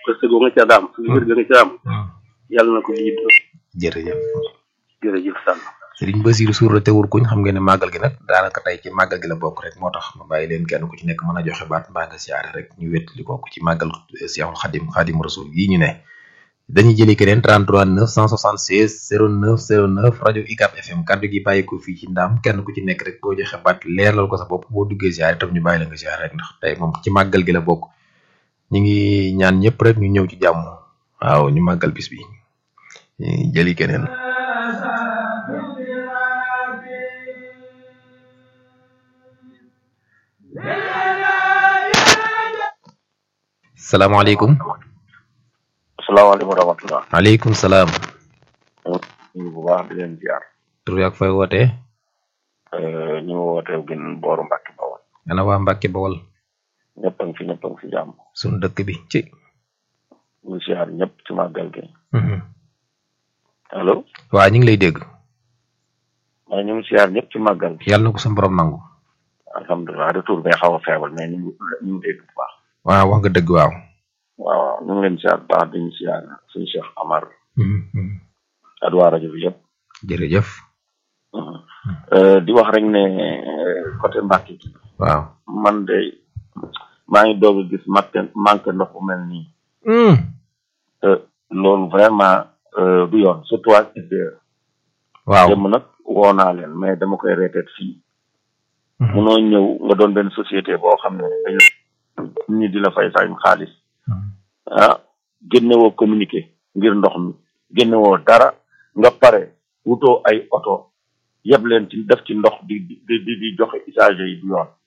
wërsëg nga ca daam su wér ga nga ca am yàlla na ko jiit jërëjëf jërëjëf sàll Sëriñ Basiru suur la teewul kuñ xam ngeen ne màggal gi nag daanaka tey ci màggal gi la bokk rek moo tax ma bàyyi leen kenn ku ci nekk mën a joxe baat mbaa nga siyaare rek ñu wét li bokk ci màggal Seexul Xadim Xadim Rasul yi ñu ne dañuy jëli keneen 33 976 09 09 rajo UCAB FM kaddu gi bàyyi ko fii ci ndaam kenn ku ci nekk rek boo joxe baat leerlal ko sa bopp boo duggee siyaare itam ñu bàyyi la nga siyaare rek ndax tey moom ci màggal gi la bokk ñu ngi ñaan ñëpp rek ñu ñëw ci jàmm waaw ñu màggal bis bi jëli keneen salaamaaleykum asalaamaaleykum wa rahmatulah. maaleykum salaam. ñu bu baax di leen ziar. tur ak fay wootee. ñu ngi wootee gën booru Mbacke Bawol. ana waa Mbacke Bawol. ñëpp a ngi fi ñëpp a ngi fi jàmm. sunu dëkk bi ci. ñu ziar ñëpp ci màggal gi. allo. waa ñu ngi lay dégg. waaye ñu ngi ziar ñëpp ci màggal gi. yàlla na ko sa borom nangu. alhamdulilah retour bay xaw a feebal mais ñu ngi ñu ngi dégg bu baax. waaw wax nga dëgg waaw. waaw ñu ngi leen ziar baax di ñu ziar suñu Cheikh Amar. ak waa rajo bi yëpp. jërëjëf. di wax rek ne côté Mbacke gi. waaw. man de maa ngi doog a gis manque manque ndox bu mel nii. te loolu vraiment du yoon surtout ak SDE. waaw démb nag woo naa leen mais dama koy reeteet fii. munoo ñëw nga doon benn société boo xam ne dañu ñi di la fay fay xaalis. ah génnewoo communiqué ngir ndox mi génnewoo dara nga pare wutoo ay oto yeb leen ci def ci ndox di di di di joxe usagers yi du yoon.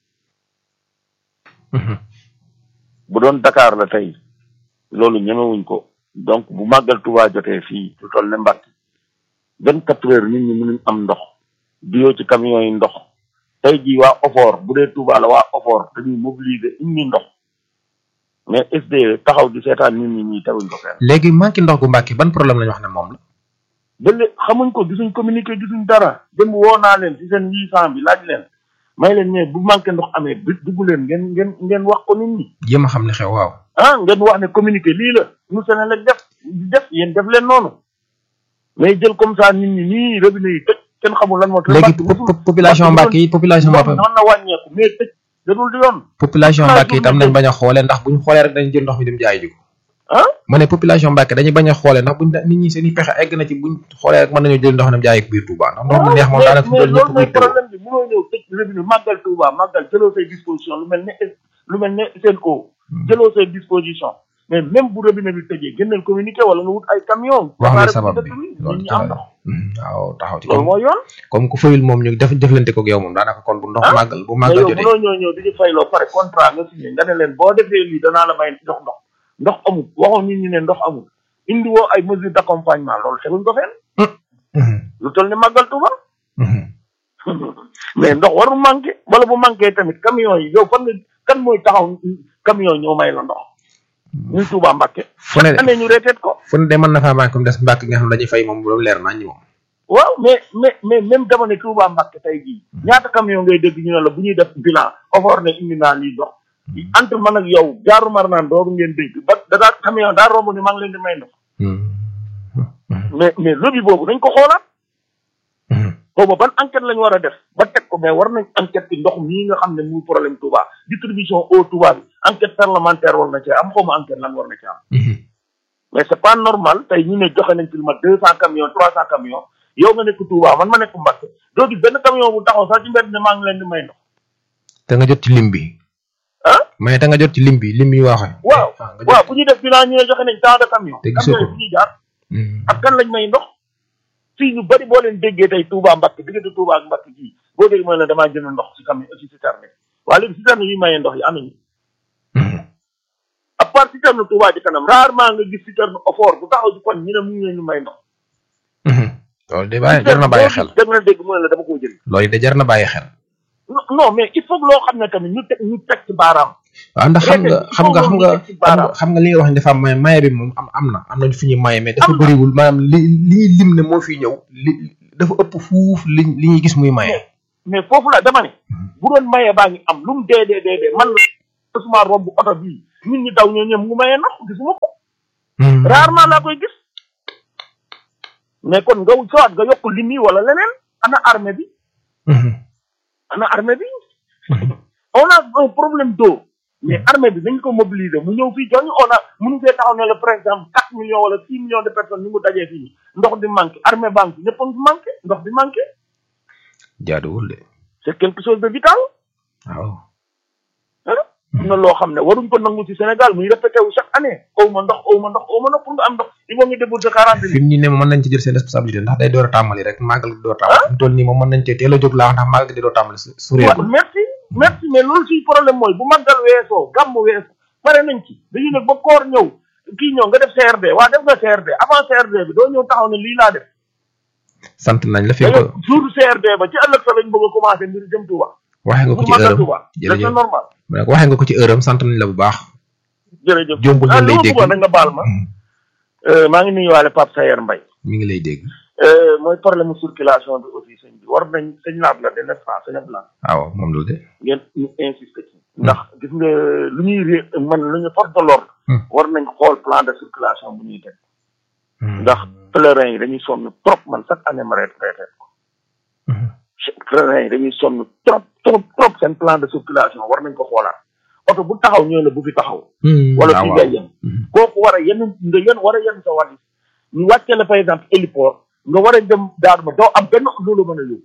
bu doon Dakar la tey loolu ñemewuñ ko donc bu màggal Tuubaa jotee fii lu toll ne Mbàkke vingt quatre heures nit ñi mënuñ am ndox duyoo ci camions yi ndox tey jii waa OFOR bu dee Tuubaa la waa OFOR dañuy mobiliser indi ndox mais SDE taxaw di seetaan nit ñi ñii teguñ ko fenn. léegi manqué ndox gu Mbàkke ban problème la ñu wax ne moom la. ba léegi xamuñ ko gisuñ communiqué gisuñ dara dem woo naa leen ci seen huit cent bi laaj leen may leen ne bu manqué ndox amee bi dugg leen ngeen ngeen ngeen wax ko nit ñi. jéem a xam ne xew waaw. ah ngeen wax ne communiqué lii la ñu Senelec def def yéen def leen noonu mais jël comme ça nit ñi nii robinet yi tëj kenn xamul lan moo. léegi population Mbàkke yi population Mbàkke mën na wàññeeku mais tëj dadul di yoon. population Mbàkke itam nañ bañ a xoolee ndax buñ xoolee rek dañu jël ndox mi dem jaay ji ko. ah ma ne population Mbàkke dañuy bañ a xoolee ndax buñ nit ñi seen i pexe egg na ci buñ xoolee rek mën nañoo jël ndox dem jaay ko biir Touba ndax ndox mu neex moom daanaka fi mais doon loolu ñëpp mooy muy tëw problème bi mënoo ñëw tëj robinet màggal Touba màggal jëloo say disposition lu mel ne lu mel ne seen eau jëloo say disposition mais même bu robinet bi tëjee génneel communiqué wala nga wut ay camion wax nga préparé sabab ko bi dëkk bi loolu nit ñi am ndox waaw taxaw ci loolu comme mooy yoon comme ku fayul moom ñu def jëflante ko ak yow moom daanaka kon bu ndox Ah, màggal bu mais màggal yow jotee mënoo ñëw ñëw di ñu fayloo pare contrat nga signé nga ne leen boo defee lii danaa la may ndox ndox ndox amul waxoon nit ñi ne ndox amul indi woo ay mesures d'accompagnement loolu teguñ ko fenn lu toll ni màggal Tuuba mais ndox warul manqué wala bu manqué tamit camion yi yow fan nga kan mooy taxaw camion ñoo may la ndox ñun Tuuba Mbàkke fu ne année ñu reeteet ko fu ne de mën na faa manqué mu des Mbàkke nga xam ne dañuy fay moom loolu leer nañ moom waaw mais mais mais même dama ne Touba Mbàkke tey jii ñaata camion ngay dégg ñu ne la bu ñuy def bilan offort ne indi naa lii dox entre man ak yow jaaru mar naan dooru ngeen dégg ba da daa camion daa romb ni maa ngi leen di may ndox mais mais lobby boobu dañ ko xoolaat boobu ban enquête lañ war a def ba teg ko mais war nañ enquête ci ndox mii nga xam ne muy problème Touba distribution eau Touba bi enquête parlementaire war na cee am xaw ma enquête lan war na ci am mais c'est pas normal tey ñu ne joxe nañ ci lu mat deux cent camions trois cent camions yow nga nekk Touba man ma nekk Mbacke doo gis benn camion bu taxaw sax ci mbedd ne maa ngi leen di may ndox te nga jot ci lim bi ah mais te nga jot ci lim bi lim yi waxee waaw nga jot waaw bu ñuy def bilan ñu ne joxe nañ tant de camions Te gisoo camions ko. yi fu ñuy jaar Hmm. ak kan lañ may ndox fii ñu bari boo leen déggee tey Touba Mbacke diggante Touba ak Mbacke gii boo dégg mooy ne damaa jënd ndox ci camion ci citerne waaye léegi citerne yi mayee ndox yi am nañu Hmm. à part citerne Touba ci kanam rarement nga gis citerne offort bu taxaw ci kon ñu ne mu ngi leen di may ndox Hmm. loolu de bàyyi jar na bàyyi xel dégg na dégg mu ne la dama koo jënd loolu de jar na bàyyi xel non non mais il faut que loo xam ne tamit ñu teg ñu teg ci baaraam waaw ndax xam nga Déedéet, xam nga xam nga il faut que ñu teg ci baaraam. xam nga li nga wax ne dafa am maye maye bi moom am am na am nañu fi ñuy maye mais dafa bëriwul maanaam li li ñuy lim ne moo fi ñëw li dafa ëpp fuuf li li ñuy gis muy maye. mais foofu la dama ne bu doon maye baa ngi am lu mu dee dee dee dee man la suma romb oto bii nit ñi daw ñoo ñëm mu maye ndox gisuma ko rarement laa koy gis mais kon nga soit nga yokk lim yi wala leneen ana armée bi ana armée bi on a un problème d'eau mais armée bi dañ ko mobiliser mu ñëw fii joñu on a mënu fee taxaw ne la par exemple quatre millions wala six millions de personnes ñu ngi dajee fii nii ndox di manqué armée banque ñëpp a ngi manqué ndox di manqué jaaduwul de c'est quelque chose de vital waaw ah am na loo xam ne waruñ ko nangu ci Sénégal muy répété wu chaque année aw ma ndox aw ma ndox aw ma ndox pour nga am ndox il faut nga débourser quarante fi mu nii ne mën nañ ci jël seen responsabilité ndax day door a tàmbali rek màggal gi door a tàmbali fi mu toll nii moom mën nañ cee teel a jóg laa wax ndax màggal gi di door a tàmbali su su waaw réegul merci merci mais loolu suy problème mooy bu màggal weesoo gàmm weesoo pare nañ ci dañu ne ba koor ñëw kii ñëw nga def CRD waa def nga CRD avant CRD bi doo ñëw taxaw ne lii laa def sant nañ la fi da nga nga ko jour CRD ba ci ëllëg sa lañ bëgg a commencé mbir jëm Touba waxee nga ko pour ci màggal heure am Touba c'est jërëjëf normal mu ne ko waxee nga ko ci heure am sant nañ la bu baax jërëjëf jombul ah ñu li lay ma dégg bëggoon nag nga baal ma euh, maa ngi nuyuwaale Pape Sayer Mbaye mi ngi lay dégg euh, mooy problème circulation bi aussi sëñ bi war nañ sëñ laat la de n'est-ce pas sëñ Abdoulaye waaw moom la de ngeen ñu insister ci ndax gis nga lu ñuy ré man lu ñu force de l'ordre Hmm. war nañ xool plan de circulation bu ñuy teg ndax pèlerins yi dañuy sonn trop man chaque année ma reet reeteet ko pèlerins yi dañuy sonn trop trop trop seen plan de circulation war nañ ko xoolaat oto bu taxaw ñëw la bu fi taxaw wala fii ngay yem kooku war a yenn nga yen war a yenn sa wàll ñu wàcce la par exemple héliport nga war a dem daanu ma doo am benn loolu mën a yóbbu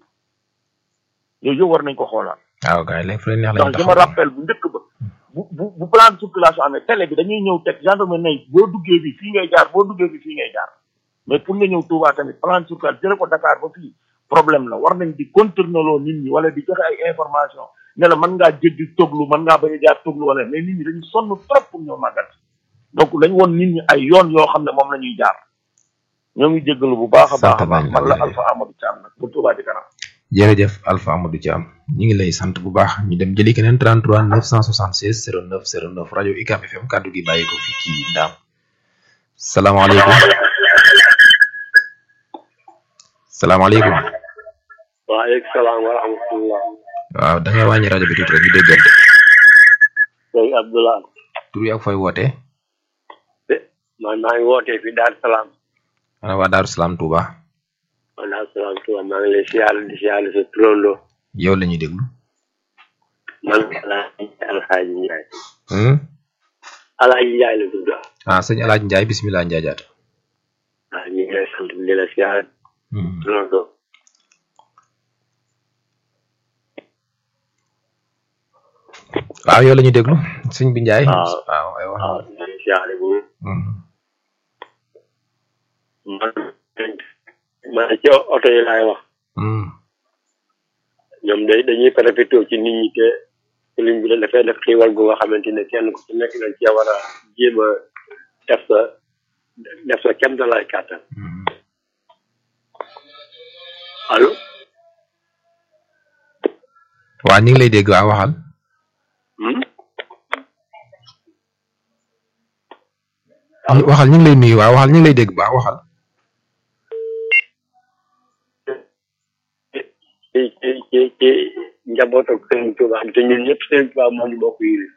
yooyu yëpp war nañ ko xoolaat waaw gars yi léegi fu leen neex lañu ndax je me rappelle bu njëkk ba bu bu bu plan de circulation amee télé bi dañuy ñëw teg gendarme nay boo duggee bi fii ngay jaar boo duggee bi fii ngay jaar mais pour nga ñëw Touba tamit plan de circulation jële ko Dakar ba fii problème la war nañ di contourner loo nit ñi wala di joxe ay information ne la mën ngaa jéggi toglu mën ngaa bañ a jaar toglu wala mais nit ñi dañu sonn trop pour ñëw màggal donc dañ woon nit ñi ay yoon yoo xam ne moom la ñuy jaar ñoo ngi jéggalu bu baax a baax a baax Sant nañ la, man la jërëjëf. Alpha Amadou Thiam nag bu Touba di kanam jërëjëf Alpha Amadou Thiam ñu ngi lay sant bu baax ñu dem jëli keneen 33 976 09 09 rajo UCAB FM kàddu gi bàyyi ko fii ci Ndaam salaamaaleykum salaamaaleykum waaleykum salaam wa rahmatullah waaw da ngay wàññi rajo bi tuuti rek ñu déggante sëñ Abdoulaye tur yi ak fooy wootee man maa ngi wootee fi Dar Salaam ana waa Daaru Salaam Touba man Dar Salaam Touba maa ngi lay siyaare di siyaare sa turandoo yow la ñuy déglu man Alaaji Alxaaji Njaay hmm? Alaaji Njaay la tudd ah sëñ El Hadj Ndiaye bisimilah Ndiaye jaata waaw ñu ngi lay sant di la siyaare hmm. turandoo waaw yow la ñuy déglu sëñ bi Ndiaye waaw. waaw ay wax waaw ñu ngi siyaare bu hmm. man man ci oto yi laay wax hmm. ñoom day dañuy profité ci nit ñi te sëriñ bi dafay def xiiwal gu nga xamante ne kenn ku ci nekk dañ cee war a jéem a def sa def sa kem da lay kàttan hmm. allo waaw ñu ngi lay dégg waaw waxal hmm? waxal ñu ngi lay nuyu waaw waxal ñu ngi lay dégg baax waxal ci ci ci ci njaboot ak Sëriñ Tuubaa te ñun ñëpp Sëriñ Tuubaa moo ñu bokk yi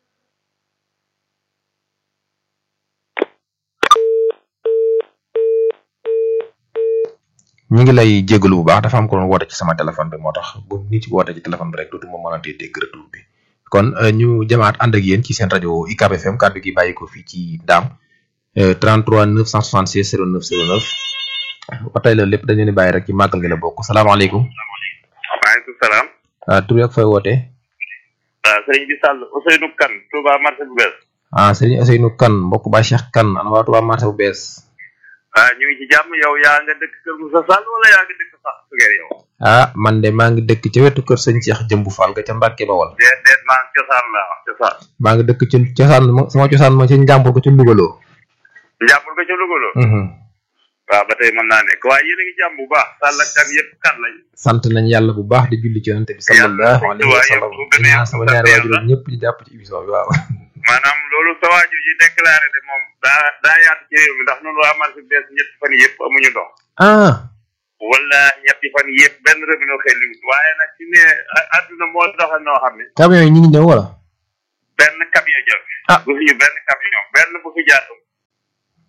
ñu ngi lay jégalu bu baax dafa am ko doon woote ci sama téléphone bi moo tax bu nit ci woote ci téléphone bi rek dootuma mën a tee dégg retour bi kon euh, ñu jamaat ànd ak yéen ci seen rajo UCAB FM kàddu gi bàyyi ko fii ci Ndaam euh, 33 966 09 09 ba tey la lépp dañu leen di bàyyi rek ci màggal gi la bokk salaamaaleykum maaleykum salaam ah tur ak fooy wootee waaw sëriñ bi Sall Ousseynou Kane Touba marché bu bees ah Serigne Ousseynou Kane mbokk ba Cheikh Kane ana waa Touba marché bu bees ah ñu ngi ci jàmm yow yaa nga dëkk Kër Moussa Sall wala yaa nga dëkk sax sugeer yow ah man de maa ngi dëkk ca wetu kër sëñ Cheikh Jëmbu Fall ga ca Mbàkke Bawol déet déet maa ngi cosaan laa wax cosaan maa ngi dëkk ci cosaan ma sama cosaan ma ci njàmbur ko ci Lugaloo njàppul ko ca Louga waaw ba tey mën naa nekk waaye yéen a ngi jàmm bu baax Sall ak kan yëpp kan lañ sant nañ yàlla bu baax di julli ci yonente bi sallallahu alayhi wa sallam di ñaan sama ñaari waajur ñëpp di jàpp ci émission bi waaw maanaam loolu sa waajur yi déclaré de moom daa daa yaatu ci réew mi ndax noonu waa marché bu bees ñetti fan yëpp amuñu ndox ah wala ñetti fan yëpp benn robinet xel liwut waaye nag ci ne a- àdduna moo doxal noo xam ne camion yi ñu ngi ñëw wala benn camion jël Ah. bu fi ñu benn camion benn bu fi jaar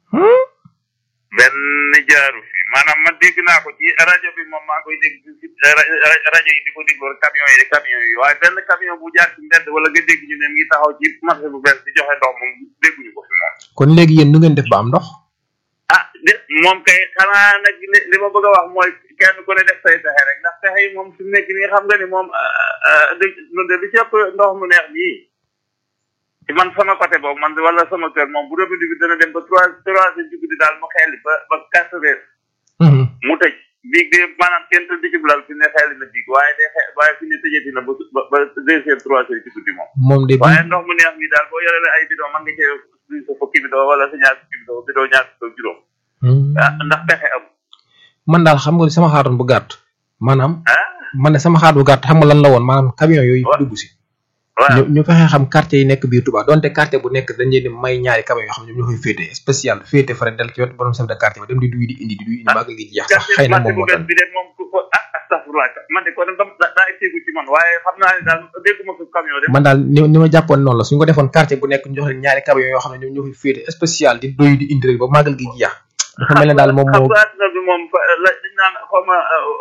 benn jaaru fi maanaam man dégg naa ko ci rajo bi moom maa ngi koy dégg ci rajo yi di ko déglu camion yi camion yi waaye benn camion bu jaar ci mbedd wala nga dégg ñu ne ngi taxaw ci marché bu bees di joxe ndox moom dégguñu ko fi moom. kon léegi yéen nu ngeen def ba am ndox. ah de moom kay xanaa nag li li ma bëgg a wax mooy kenn ku ne def say pexe rek ndax pexe yi moom fi mu nekk nii xam nga ni moom de li ci ëpp ndox mu neex nii ci man sama côté boobu man wala sama kër moom bu robinet bi dana dem ba trois trois heures ci guddi daal mu xeeli ba ba quatre heures mu tëj biig de maanaam kenn tëdd ci bulal fi ne xeeli na biig waaye day xe waaye fi ne tëjati na ba ba deux heures trois heures ci guddi moom moom de waaye ndox mu neex mi daal boo yore la ay bidon man nga cee duy sa fukki bidon wala sa ñaar fukki bidon bidon ñaar fukki juróom ah ndax pexe am man daal xam nga sama xaatoon bu gàtt maanaam ah man ne sama xaat bu gàtt xam nga lan la woon maanaam camion yooyu fi dugg si waaw ñu ñu fexe xam quartier yi nekk biir Touba donte quartier bu nekk dañ leen di may ñaari camion yoo xam ne ñoom ñoo koy féete spécial féete fare del ci wetu borom chef de quartier ba dem di duy di indi di duy indi màggal gi jeex sax quartier xëy na marché moom bu moo bees tax bi de moom ku ko ah astafurlah man de ko da da daa egseegu ci man waaye xam naa ne daal dégguma ko camion de man daal ni ni ma jàppoon noonu la suñu ko defoon quartier bu nekk ñu jox leen ñaari camion yoo xam ne ñoom ñoo koy féete spécial di doy di indi rek ba màggal gi jeex dafa mel ne daal moom xam moo nga àdduna bi moom fa- la dañ naan xaw ma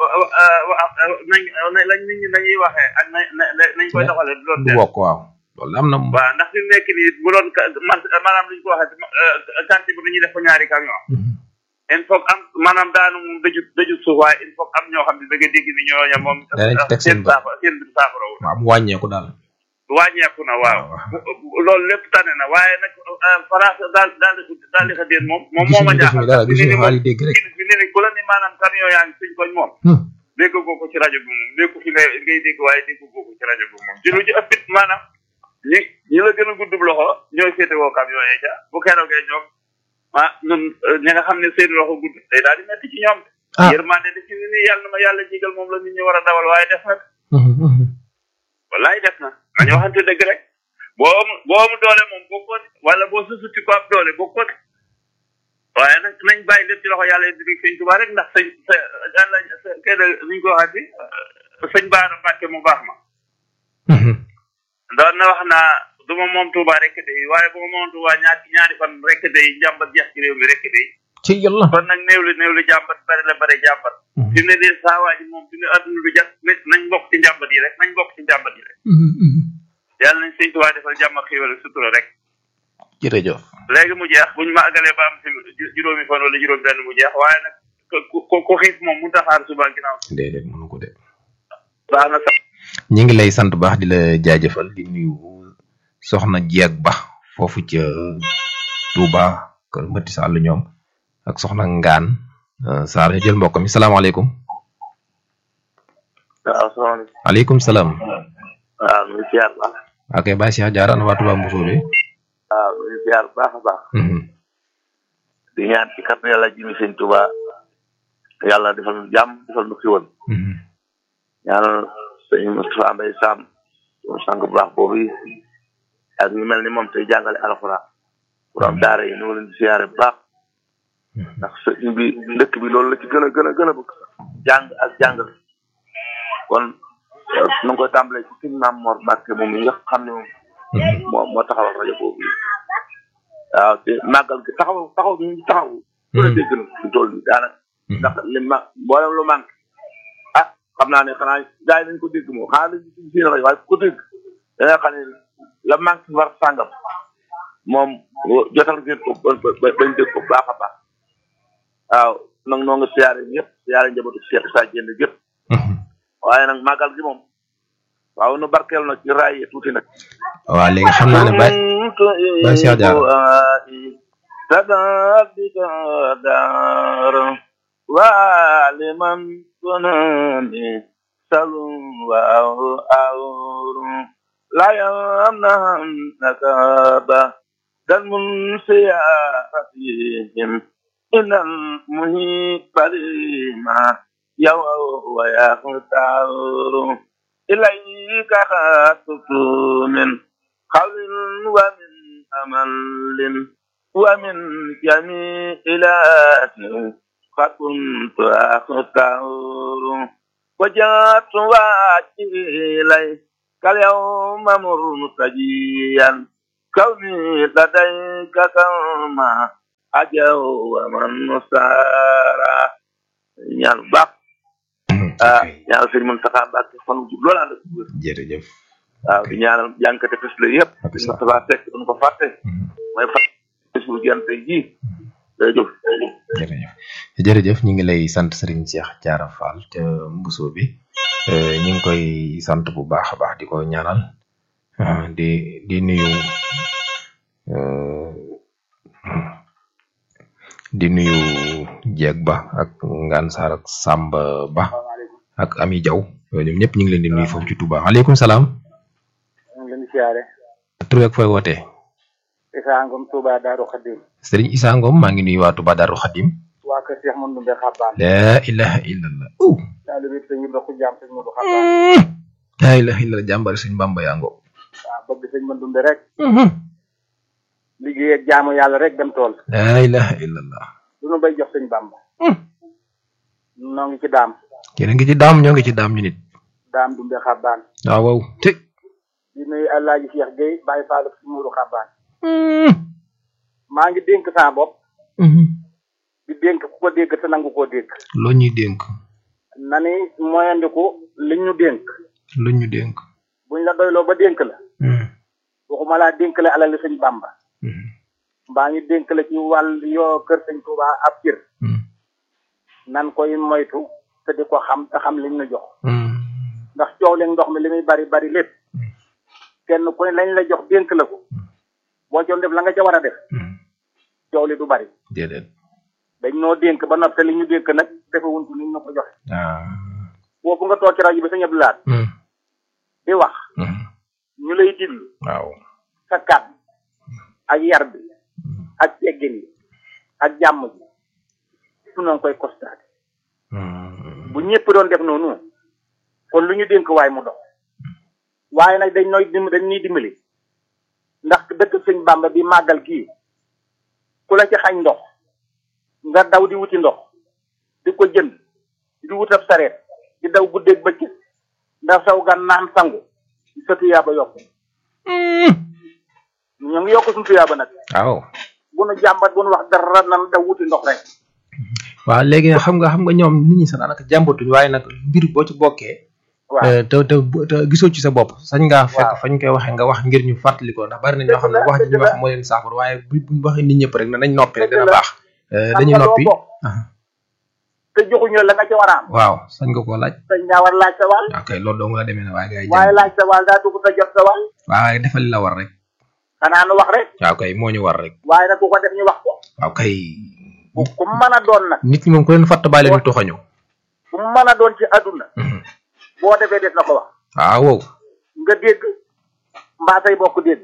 nañ lañ nit ñi nañuy waxee ak na na nañ koy doxalee du doon du benn bokk waaw loolu am na moom waaw ndax fi mu nekk nii bu doon ka- mar- maanaam li ñu ko waxee quartier bi dañuy def ko ñaari camion il faut que am maanaam daanu moom daju daju suuf waaye il faut que am ñoo xam ne da nga dégg ni ñooña moom Danañ ci teg seen seen bët. saafara seen bir saafara wu waaw mu wàññeeku daal wàññeeku na waaw loolu lépp tane na waaye nag France daal daal di daal di xa déen moom moom moo ma gisuñu defuñu jaaxal dara fi ne gisuñu ni xaal moom yi dégg rek fi ne ni ku la ni maanaam camion yaa ngi suñ koñ moom Hmm. dégg goo ko ci rajo bi moom dégg fi ngay ngay dégg waaye dégg goo ko ci rajo bi moom ci lu ci ëppit maanaam ñi ñi la gën a guddub loxo ñooy féete woo camion yi ca bu keroogee ñoom ah ñun ñi nga xam ne seen loxo gudd day daal di metti ci ñoom Ah. yërmande di ci ni nii yàlla na ma yàlla jigal moom la nit ñi war a dawal waaye def na Mhm, mhm. wallaay def na nañu waxante dëgg rek boo am boo am doole moom bokkoo de wala boo susuti ko am doole bokkoo de waaye nag nañ bàyyi lépp ci loxo yàlla di sëñ Tuubaa rek ndax sëñ sa yàlla sa kee de nuñ ko waxati sëñ Baara Mbàkke mu baax ma Mhm. doon na wax naa du ma moom Tuubaa rek de waaye bu ma moom Tuubaa ñaari ñaari fan rek de njàmbat jeex ci réew mi rek de ci yàlla kon nag néew li néew li jàmbat bari la bari jàmbat Mhm. fi mu ne nii saa waa ji moom fi mu ne adduna du jàpp nañ bokk ci njàmbat yi rek nañ bokk ci njàmbat yi rek Mhm, mhm. yàlla nañ sëñ Tuubaa defal jàmm ak xéwal ak sutura rek jërëjëf léegi mu jeex buñ ma àggalee ba am si ju- juróomi fan wala juróomi benn mu jeex waaye nag ku ku ku xiif moom mu taxaar suba ginnaaw déedéet mënu ko de baax na sax ñi ngi lay sant baax di la jaajëfal di nuyu soxna jeeg ba foofu ca Touba kër Mbati Sall ñoom ak soxna Ngaan euh, Sarr ñu jël mbokk mi salaamaaleykum waaw salaamaaleykum aleykum salaam waaw ñu ngi siyaar baax ok Baye Cheikh Diarra ana waa Touba Mbousoo bi waaw ñu ngi siyaar baax a baax Mhm. di ñaan ci kàttan yàlla jimi sëñ Tuba yàlla defal nu jàmm defal nu xiwal Mhm. ñaanal sëñ Moustapha Mbaye Sam suñu sang bu baax boobu yi ak ñu mel ni moom tey jàngale alxuraan borom daara yi ñu ngi leen di siyaare bu baax ndax sëñ bi dëkk bi loolu la ci gën a gën a gën a bëgg jàng ak jàngale kon euh, nu ngi koy tàmbalee ci suñ maam Mor Mbàkke moom mi nga xam ne moom Mhm. moo moo taxawal rajo boobu yi waaw te màggal gi taxaw taxaw bi ñu taxaw ku ne dégg na fi toll nii daanaka ndax li ma mboolem lu manqué ah xam naa ne xanaa gars yi nañ ko dégg moom xanaa dañ ci seen rajo waaye ku ko dégg da nga xam ne la manqué war sàngam moom jotal ngeen ko ba ba bañ dégg ko baax a baax waaw nag noo nga siyaare ñëpp siyaare njabootu Cheikh Issa Diène gépp Mhm. waaye nag màggal gi moom waaw nu barkeel na ci raay yi tuuti nag waaw léegi xam naa ne Baye Baye Cheikh Diarra تدبك دار وعلما تنامي سلوى أور لا يمنعنك بعد المنسياتهم إن المهيب لما يوى ويختار إليك خاطف من قول ومن أمل ومن جميع إله فكنت أختار وجاءت واجهي إليك اليوم مرتجيا كوني لديك كما ajaw wa man nusara ñaan bu baax ah ñaanal sëñ Moustapha Mbacke fan wu loolu ànd ak wér jërëjëf waaw di ñaanal jànkate fes la yëpp ak sëñ sa Moustapha Seck duñ ko fàtte mooy fàtte suñu jant ji jërëjëf jërëjëf jërëjëf ñu ngi lay sant Serigne Cheikh Diarra Fall ca Mbuso bi euh, ñu ngi koy sant bu baax a baax di ko ñaanal ah, di di nuyu euh, di nuyu Jeeg Ba ak Ngaan Sarr ak Samba Ba ak Ami Diaw ñoom ñëpp ñu ngi leen di nuyu foofu ci Touba aleykum salaam ñu ngi leen di siyaare tur ak fooy wootee Issa Ngom Touba Daaru Xadim Serigne Issa Ngom maa ngi nuyu waa Touba Darou Khadim waa kër Cheikh Mandou Mbe Xabbaan la ilaha illallah uh taalibe bi sëñ Ibra Xujjaam sëñ Modou Xabbaan la ilaha illallah jàmbari suñ Bamba yaa ngoo waaw bëgg sëñ Mandou Mbe rek liggéey ak jaamu yàlla rek dem tool la ilaha illallah du nu bay jox sëñ Bamba noo ngi ci daam yéen a ngi ci daam ñoo ngi ci daam ñu nit daam Dumbe Xabbaan waaw waaw te di nuyu Alaaji Cheikh Gueye Baye Fall ak sëñ Modou Xabbaan maa ngi dénk saa bopp di dénk ku ko dégg te nangu koo dégg loo ñuy dénk na ni moyandiku li ñu dénk lu ñu dénk buñ la doyloo ba dénk la waxuma laa dénk la alal sëñ Bamba mbaa ñu dénk la ci wàll yoo kër sëñ Touba ab cër nan koy moytu te di ko xam te xam liñ ñu jox ndax coow leen ndox mi li muy bari bari lépp kenn ku ne lañ la jox dénk la ko boo coon def la nga ca war a def coow li du bari déedéet dañ noo dénk ba noppi te li ñu dénk nag defewuñ ko ni ñu ko joxe ah boobu nga toog ci rajo bi sa ñëpp laat di wax ñu lay diglu waaw sa kàddu ak yar bi ak teggin yi ak jàmm ji su noonu koy constaté bu ñëpp doon def noonu kon lu ñu dénk waay mu dox waaye nag dañ nooy dim dañ ñuy dimbali ndax dëkk sëñ Bamba bi màggal kii ku la ci xañ ndox nga daw di wuti ndox di ko jënd di wut ab sareet di daw guddeeg bëccëg ndax saw gan naan sangu sa tuyaaba yokk ñu ngi yokk suñu tuyaaba nag waaw bu nu jàmbat bu nu wax dara nan daw wuti ndox rek waaw léegi nag xam nga xam nga ñoom nit ñi sax daanaka jàmbatuñ waaye nag mbir boo ci bokkee waaw eh, te te bu- te gisoo ci sa bopp sañ ngaa fekk Waaw. fañ koy waxee nga wax ngir ñu fàttali ko ndax bari na ñoo xam ne Dëgg la, wax ji ñu dëgg wax la. moo leen saafara waaye bu buñ waxee nit ñëpp rek ne nañ noppi rek Dëgg dina la. baax Eh, xam dañuy nga loo noppi bokk ah, te joxuñu la nga ca war a am waaw sañ nga koo laaj dañ ngaa war laaj sa wàll ok loolu dong la demee ne waaye gars yi waaye jàng laaj sa wàll daa dugg sa jot sa wàll waaye defal li la war rek xanaa nu wax rek waaw kay moo ñu war rek waaye nag ku ko def ñu wax ko waaw kay bu ku mu mën a doon nag nit ñi moom ku leen fàtt bàyyi leen toxañu ku mu mën a doon ci àdduna boo defee des na ko wax waaw wow nga dégg mbaa say bokk dégg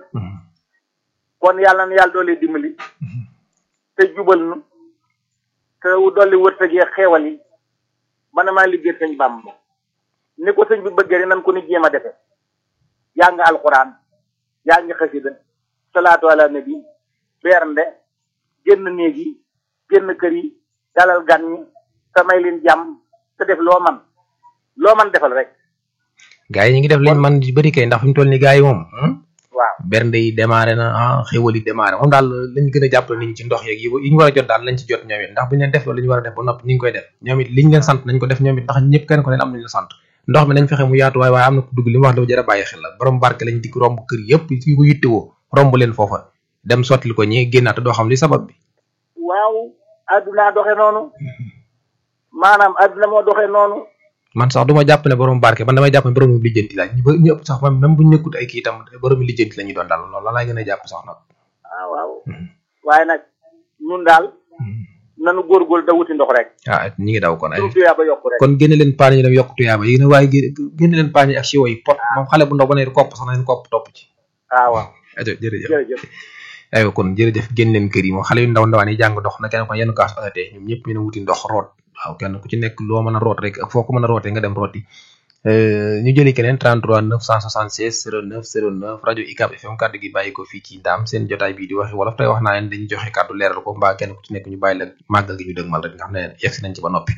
kon yàlla na yàlla doole dimbali te jubal nu te dolli wërsëg yi xeewal yi man maa liggéey sëñ Bàmba ni ko sëñ bi bëggee rek nan ko ni jéem a defe yaa ngi alxuraan yaa ngi xasida salaatu ala nabi bernde génn néeg yi génn kër yi dalal gan ñi te may leen jàmm te def loo man loo man defal rek gars yi ñu ngi def liñ man di bëri kay ndax fi mu toll ni gars yi moom waaw bernde yi démarré na ah xéwal yi démarré moom daal lañ gën a jàppale nit ñi ci ndox yeeg yi yi ñu war a jot daal lañ ci jot ñoom it ndax bu ñu leen def loolu li ñu war a def ba noppi ñu ngi koy def ñoom it liñ leen sant nañ ko def ñoom it ndax ñëpp kenn ko leen am nañ la sant ndox mi nañ fexe mu yaatu waaye waaye am na ku dugg li mu wax dafa jar a bàyyi xel la borom barke lañ dikk romb kër yëpp yi ko yittewoo romb leen foofa dem sottali ko ñi génnaat te doo xam li sabab bi waaw adduna doxe noonu maanaam adduna moo doxe noonu man sax du ma jàpp ne borom barke man damay jàpp ne borom lijjanti la ñu ba ñu ëpp sax même bu ñu nekkut ay kii itam borom lijjanti la ñuy doon daal loolu la laay gën a jàpp sax nag ah waaw waaye nag ñun daal nanu góorgóorlu da wuti ndox rek ah ñi ngi daw kon ay suñu tuyaa ba yokku rek kon génne leen paañ yi dem yokk tuyaaba yi ne waaye gé- génne leen paañ yi ak siwo yi pot moom xale bu ndaw ba ne kopp sax na leen kopp topp ci ah waaw ajo jërëjëf jërëjëf aywa kon jërëjëf génn leen kër yi moom xale yu ndaw ndawaan yi jàng ndox na kenn ko yenn kaas otatee ñoom ñëpp ñu ne wuti ndox root waaw kenn ku ci nekk loo mën a root rek ak foo ko mën a rootee nga dem rooti ñu jëli keneen 33 976 09 09 rajo ICAP FM kàddu gi bàyyi ko fii ci Ndaam seen jotaay bii di waxi wolof tey wax naa leen dañu joxe kàddu leeral ko mbaa kenn ku ci nekk ñu bàyyi la màggal gi ñu dëgmal rek nga xam ne yegsi nañ ci ba noppi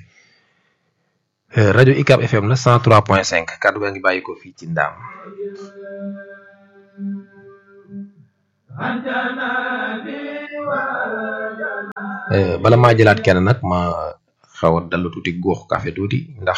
rajo ICAP FM la 103.5 kàddu gaa ngi bàyyi ko fii ci Ndaam Eh, bala maa jëlaat kenn nag ma xaw a dallu tuuti góox café tuuti ndax